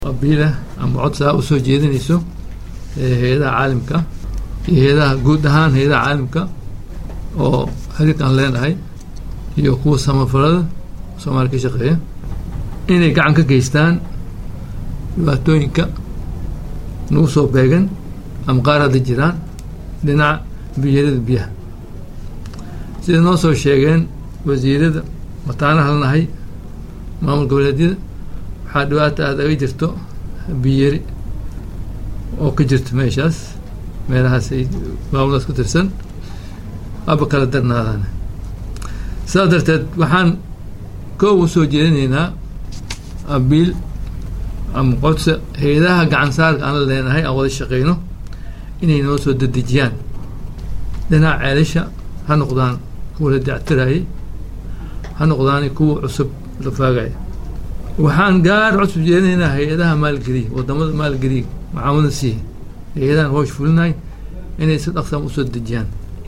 qabiilah ama codsaa usoo jeedinayso hay-adaha caalimka iyo hay-adaha guud ahaan hay-adaha caalimka oo xiriirka aan leenahay iyo kuwa samafalada soomaaliya ka shaqeeya inay gacan ka geystaan dhibaatooyinka nagu soo beegan ama qaar hadda jiraan dhinaca biyarada biyaha sida noo soo sheegeen wasiirada mataana halnahay maamul goboleedyada waxaa dhibaata aada aga jirto biyari oo ka jirto meeshaas meelahaas ay maamuldaas ku tirsan aba kala darnaadaan sidaas darteed waxaan koob u soo jeedinaynaa abiil ama qodsa hay-adaha gacan saarka aan la leenahay aan wada shaqeyno inay noo soo dedejiyaan dhinaca ceelasha ha noqdaan kuwa la dactirayay ha noqdaan kuwa cusub la faagaya waxaan gaar cusub jeedinaynaa hay-adaha maalgeliya wadamada maalgeliya macaamada siiya hay-adahan hoosh fulinahay inay si dhaqsan usoo dejiyaan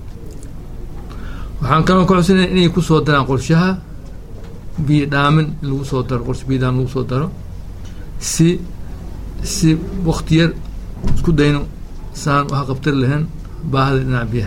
waxaan kaloo ka codsanaya inay kusoo daraan qorshaha biyo dhaamin in lagu soo daro qorsha biyo dhaamin lagu soo daro si si wakti yar isku dayno saan waxa qabtari lahayn baahada dhinaca biyaha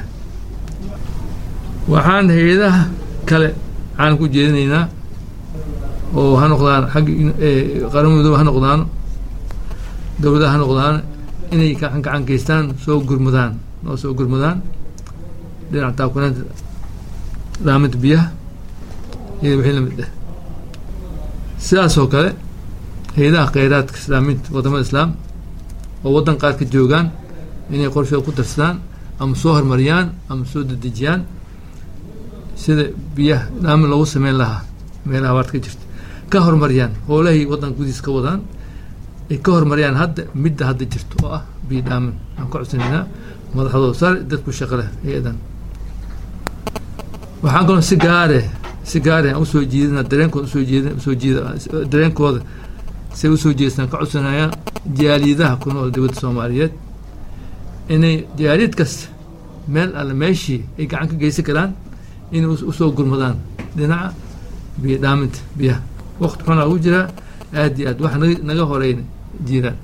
waxaan hay-adaha kale caalamka u jeedinaynaa oo ha noqdaan xagga qarammadooba ha noqdaano dowladaha ha noqdaan inay gacan gacan geystaan soo gurmadaan noo soo gurmadaan dhinaca taakunaanta dhaaminta biyaha iyo wixii lamid ah sidaas oo kale hay-adaha kheyraadka islaamiinta wadamada islaam oo waddan qaar ka joogaan inay qorshooda ku darsadaan ama soo horumariyaan ama soo dedejiyaan sida biyaha dhaamin loogu sameyn lahaa meelaha abaarta ka jirta ka horumariyaan howlahay waddan gudiis ka wadaan ay ka horumariyaan hadda midda hadda jirto oo ah biyo dhaamin aan ka codsanaynaa madaxdooda sare dadku shaqo leh hay-adan waxaan kaloo si gaare si gaare aan usoo jiidina dareenkooda usoo jiida usoo jiida dareenkooda say usoo jeestaan ka codsanayaan jaaliyadaha ku nool dibadda soomaaliyeed inay jaaliyad kasta meel alle meeshii ay gacan ka geysan karaan inay usoo gurmadaan dhinaca biyo dhaaminta biyaha waqti xunaa ugu jiraa aad iyo aad wax naga naga horeyna jiraan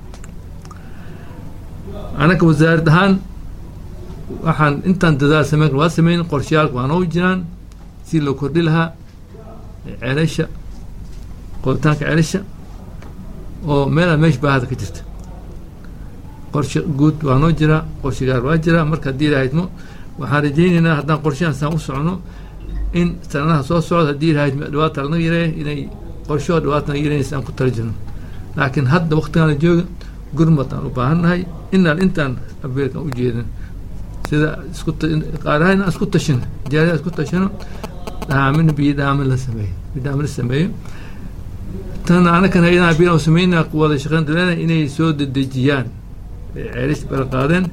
anaka wasaarad ahaan waxaan intaan dadaal sameyn kar waa sameyn qorshayaalka waa noogu jiraan si loo kordhi lahaa ceelasha qoditaanka ceelasha oo meelaa meesha baahada ka jirta qorshe guud waa noo jiraa qorshe gaar waa jiraa marka haddii ilahaydmo waxaan rajaynaynaa haddaan qorshahan saan u socno in sanadaha soo socda haddii ilahayd dhibaata lanaga yareeya inay qorshoo dhibaata naga yareynaysa aan ku tala jirno laakiin hadda waktigaan la jooga gurmad aan u baahannahay inaan intaan abeelkan u jeedin sida isku qaaraha inaan isku tashino jaaliya isku tashino dhaamin biyo dhaamin la sameeyo biyo dhaamin la sameeyo tan anakan hay-adaha biyo sameynaa wada shaqeyn dalena inay soo dedejiyaan ceelish bala qaadeen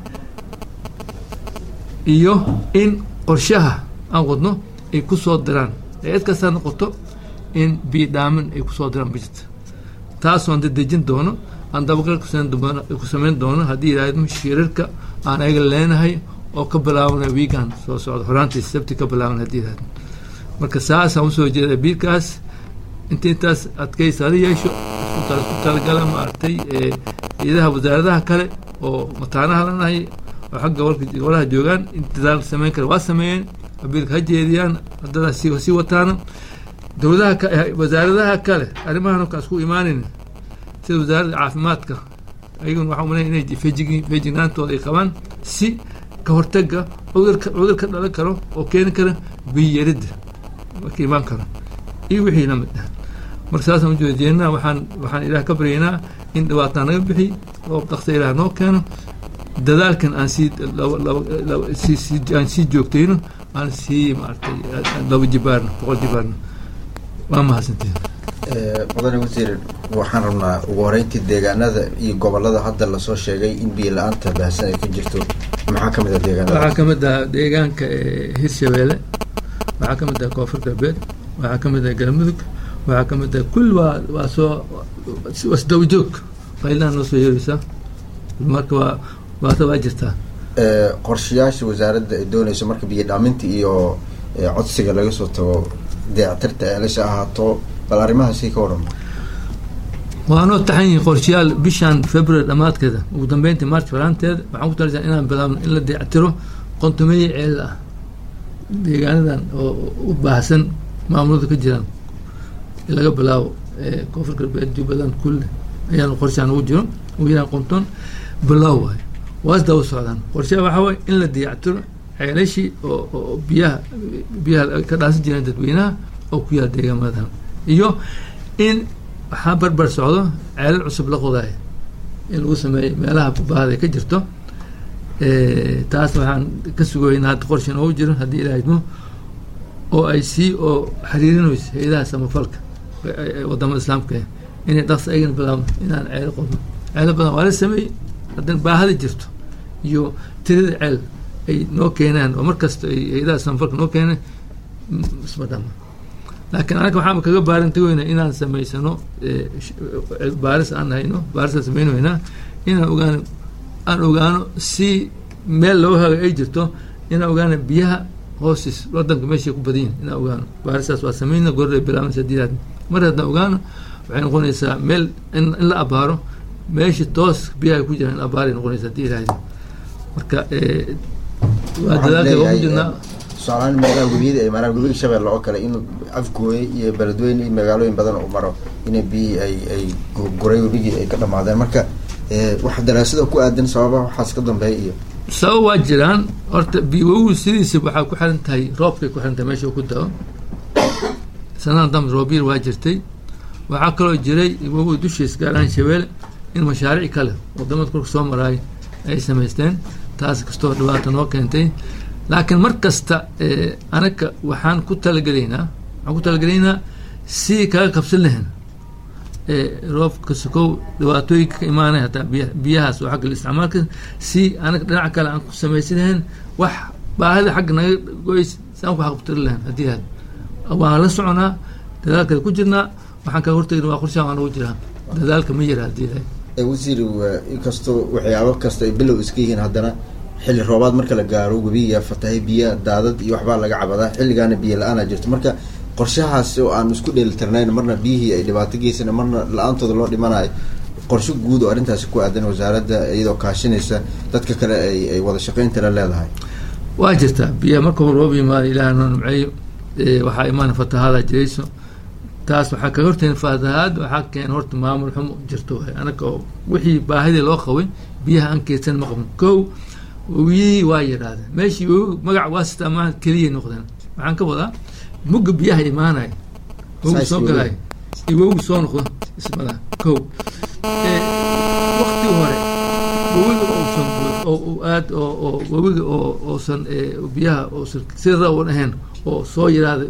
iyo in qorshaha aan wadno ay ku soo diraan cid kastaa noqoto in biyo dhaamin ay kusoo diraan bijirta taasoon dedejin doono aan dabagal ku sameyn doono haddii yidhaahdo shirarka aan ayaga leenahay oo ka bilaabana wiigan soo socda horaantii sabti ka bilaaban haddii yidhahdo marka saasaan usoo jeeda biirkaas inta intaas adkaysa hala yeesho isku talagala maaragtay ciidaha wasaaradaha kale oo mataanaha lanahay oo xagga gobolka gobolaha joogaan in dadaal sameyn kara waa sameeyeen abiilka ha jeediyaan haddana si sii wataana dowladaha wasaaradaha kale arrimahan ka isku imaanin sida wasaaradda caafimaadka ayaguna waxaa umaleyn inay feejignaantooda ay qabaan si ka hortaga cudurka cudur ka dhalan karo oo keeni kara biyaridda marka imaan karo iyo wixii la mid ah marka saasaan ujeedeenaa waxaan waxaan ilaah ka baryaynaa in dhibaataa naga bixi oo dhaqsa ilaah noo keeno dadaalkan aan sii aan sii joogtayno aan sii maaragtay laba jibaarno boqol jibaarno waa mahadsantiin mudane wasiir waxaan rabnaa ugu horeyntii deegaanada iyo gobolada hadda lasoo sheegay in biyo la-aanta baahsan ay ka jirto maxaa kamid ah deegaanada waxaa kamid ah deegaanka hirshabeelle waxaa kamid ah koonfur galbeed waxaa kamid ah galmudug waxaa kamid ah kulli waa waa soo wasdawa joog qaylaha noo soo yeeraysaa marka waa waata waa jirtaa qorshayaasha wasaaradda ay dooneyso marka biyo dhaaminta iyo codsiga laga soo tago dayactirta ceelasha ahaato bal arrimahaasi ka waran waanoo taxan yihiin qorshayaal bishan february dhammaadkeeda ugu dambeyntii march faraanteeda waxaan ku talasan inaan bilaabno in la dayactiro qontomeeye ceelal ah deegaanadan oo u baahsan maamulada ka jiraan in laga bilaabo koonfur galbeed jubbaland kulle ayaan qorshaan ugu jiro ugu yaraan qonton bilow waayo waas daba socdaan qorshaha waxaa waye in la dayactiro ceelashii oo oo biyaha biyaha ka dhaasan jireen dadweynaha oo ku yaala deegaamadan iyo in waxaa barbar socdo ceelal cusub la qodaaya in lagu sameeyo meelaha baahda ka jirto taas waxaan ka sugaynaa hadda qorshan oogu jiro haddii ilaa idmo oo ay sii oo xiriirinayso hay-adaha samafalka wadamada islaamka inay dhaqsi ayagana bilaabno inaan ceelo qodno ceelo badan waa la sameeyey haddana baahada jirto iyo tirada ceel ay noo keenaan oo markasta ay hay-adaha samafalka noo keenaan isma dhama laakiin anaga waxaan kaga baaran tagoynaa inaan samaysano baaris aan hayno baarisaan samaynaynaa inaan ogaano aan ogaano si meel loo haga ay jirto inaan ogaano biyaha hoostiis wadanka meeshay ku badan yihin inaan ogaano baaristaas waa samayna gorre bilaabanaysa diiraad mar haddaan ogaano waxay noqonaysaa meel in la abaaro meesha toos biyaha ku jiraan in abaaray noqonaysaa haddii ilaahdo marka waa dadaalka ugu jirnaa tusaalahaan meelaha webiyada ay maraan webiga shabeelle oo kale in afgooye iyo beledweyne iyo magaalooyin badan u maro ina biyii ay ay guray webigii ay ka dhamaadeen marka waxa daraasada ku aadan sababaha waxaas ka dambeeya iyo sabab waa jiraan horta biwogu sidiisa waxaa ku xiran tahay roobkay ku xiran tahay meesha ku dao sanadan dambe roobyar waa jirtay waxaa kaloo jiray wogu dushiis gaar ahaan shabeelle in mashaariic kale wadamada korka soo maraay ay samaysteen taas kastoo dhibaata noo keentay laakiin mar kasta anaga waxaan ku talagelaynaa waxaan ku talagelaynaa si kaga qabsan lahayn roobka sokow dhibaatooyinka ka imaanay hataa biya biyahaas oo xagga isticmaalka si anaga dhinaca kale aan ku samaysan lahayn wax baahida xagga naga goys si aan ku xaqabtiri lahayn haddii had waan la soconaa dadaalkada ku jirnaa waxaan kaga hortagna waa qorshaha waan ugu jiraa dadaalka ma yara haddii had wasiir inkastoo waxyaabo kasta ay bilow iska yihiin haddana xilli roobaad marka la gaaro webiga fatahay biya daadad iyo waxbaa laga cabadaa xilligaana biyo la-aan a jirto marka qorshahaas oo aan isku dheelitirnayn marna biyihii ay dhibaato geysana marna la-aantooda loo dhimanayo qorsho guud oo arrintaasi ku aadan wasaaradda iyadoo kaashinaysa dadka kale ay ay wada shaqaynta la leedahay waa jirtaa biyaha marka hor roob yimaado ilaah noo nimceeyo waxaa imaana fatahaada jirayso taas waxaa kaga hortayn fatahaad waxaa keen horta maamul xumo jirto waay anaga oo wixii baahidii loo qabay biyaha aan keedsan ma qabno kow webiyihii waa yidhaahdeen meeshii webi magac waa sitaa maaha keliyay noqdeen waxaan ka wadaa mugga biyaha imaanaya webigu soo galaya iyo webigu soo noqdo ismada kow wakti hore webiga uusan oo aad oo oo webiga oo uusan biyaha uusan si rawan ahayn oo soo yidhaahda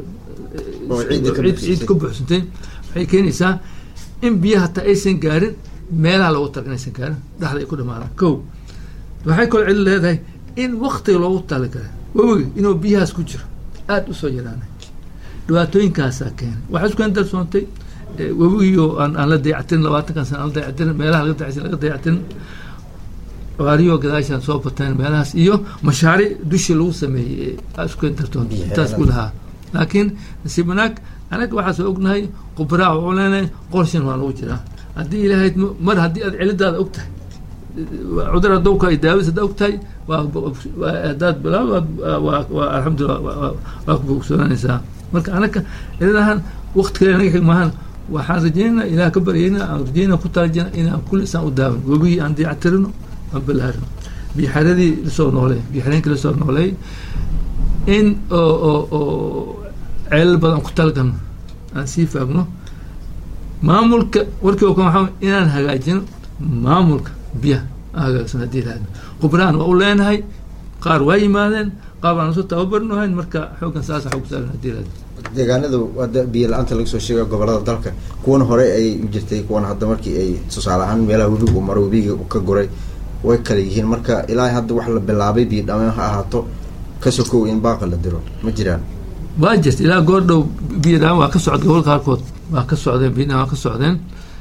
ciid ka buuxsantay waxay keenaysaa in biyaha hataa aysan gaarin meelaha loogu talaga inaysan gaarin dhexda ay ku dhamaadaan kow waxay kaloo celi leedahay in waktiga loogu talagalay webiga inuu biyahaas ku jiro aada usoo yaraanay dhibaatooyinkaasaa keenay waxaa isku darsoontay webigiio aan aan la dayactirin labaatankan sana aan la dayactirin meelaha laga dayactirin laga dayactirin waariyo gadaashaan soo bateen meelahaas iyo mashaariic dushii lagu sameeyey aa isku dartoonta intaas ku lahaa laakiin nasiib wanaag anaga waxaasoo ognahay khubraa waxuu leenahay qorshan waa lagu jiraa haddii ilaahayd mar haddii aad cilidaada og tahay cudur hadowka ay daawis haddaa og tahay waa hadaad bilaab waa alxamdulillah waa ku bogsoonanaysaa marka anaga cilidahan wakti kale naga xig maahan waxaan rajeynaa ilaah ka baryayna aan rajeynaa ku talajina inaan kulli isaan u daawan webigii aan dayactirino aan bilaarino biixaradii lasoo nooleey biixareenkii lasoo nooleey in oo oo oo ceelal badan ku talagalno aan sii faagno maamulka warkii oo kan waxaa inaan hagaajino maamulka biyaha aan hagaagsan haddii lahadno khubraan waa u leenahay qaar waa yimaadeen qaar baan usoo tababarnohayn marka xooggan saasa xoog saaran haddii lahadno deegaanada hadda biyo la-aanta laga soo sheega gobolada dalka kuwan hore ay jirtay kuwan hadda markii ay tusaale ahaan meelaha webigu maro webiga ka guray way kala yihiin marka ilaa hadda wax la bilaabay biyo dhameen ha ahaato ka sokow in baaqa la diro ma jiraan waa jirta ilaa goor dhow biyo dhamaan waa ka socda gobolka qaarkood waa ka socdeen biyo dhamaan waa ka socdeen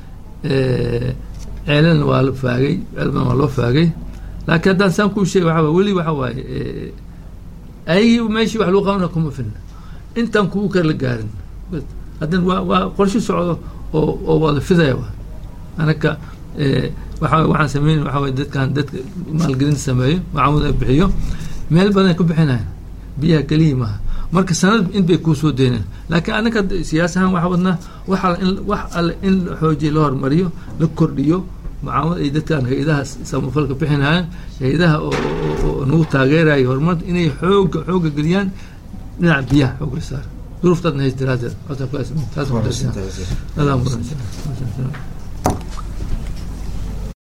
ceelana waa la faagay ceel badan waa loo faagay laakiin haddaan saan kuu sheega waxaa weli waxa waaye ayagii meeshii wax lagu qabana kuma filna intaan kugu kale la gaarin haddana waa waa qorshe socdo oo oo wada fidaya wa anaka waxa waxaan sameyn waxa way dadkan dadka maalgelinta sameeyo macaamud ay bixiyo meel badan ay ku bixinayan biyaha keliya maaha marka sanad in bay kuusoo deyneen laakiin anaka siyaasahan waxa wadnaa wax alle in wax alle in la xoojiyo la hormariyo la kordhiyo macaamud ay dadkan hay-adaha samafalka bixinayaan hay-adaha oo nagu taageeraya horumarta inay xooga xooga geliyaan dhinaca biyaha xooga saar duruuftaadna hays daraadeed taas